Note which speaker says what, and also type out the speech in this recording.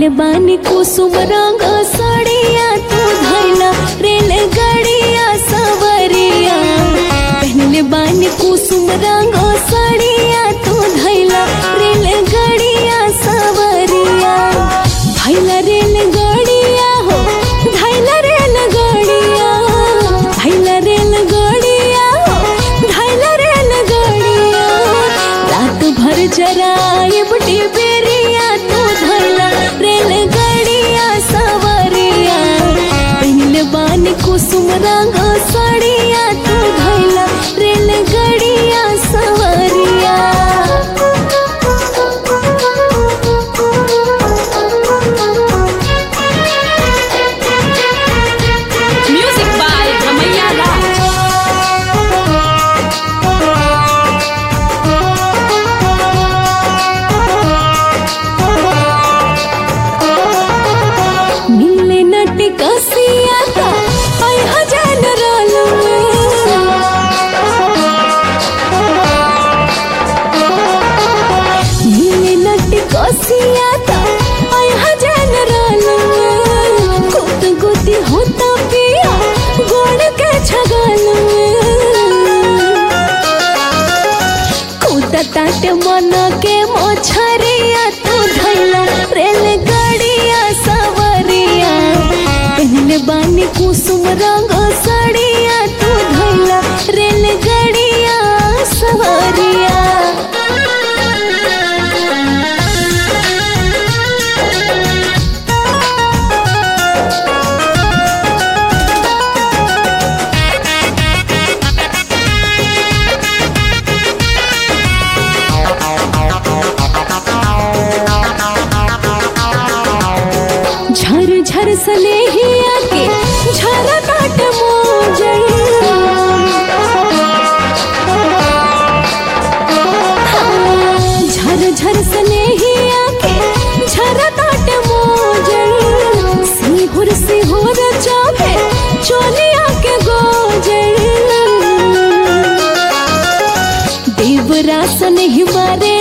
Speaker 1: पहले बानी कुसुम रंग सड़िया तू धैला रेल गड़िया सवरिया पहले बानी कुसुम रंग सड़िया तू धैला रेल गड़िया सवरिया धैला रेल गड़िया हो धैला रेल गड़िया धैला रेल गड़िया हो धैला रेल गड़िया रात भर जराए बुटी बेरिया तू धैला रेल गड़िया सवरिया पहले बानी कुसुम रंग सड़िया तू धैला रेल गड़िया सवरिया
Speaker 2: Music by Ramaiya Raj.
Speaker 1: मिले नट कसिया का आई हजान रोलो मिले नट कसिया का आई हजान रोलो गुद गुदी होता पिया गोड़ के छगलो कूदताट मन के मोछरिया तू धैला रेल गड़िया सवरिया पहले बानी कुसुम रंग सड़िया तू धैला रेल गड़िया सवरिया झर झर सनेहिया के झर काट मोजर झर झर सनेहिया के झर काट मोजर सिहुर सिहुर चाहे चोलिया के गोजर देवरासन ही मारे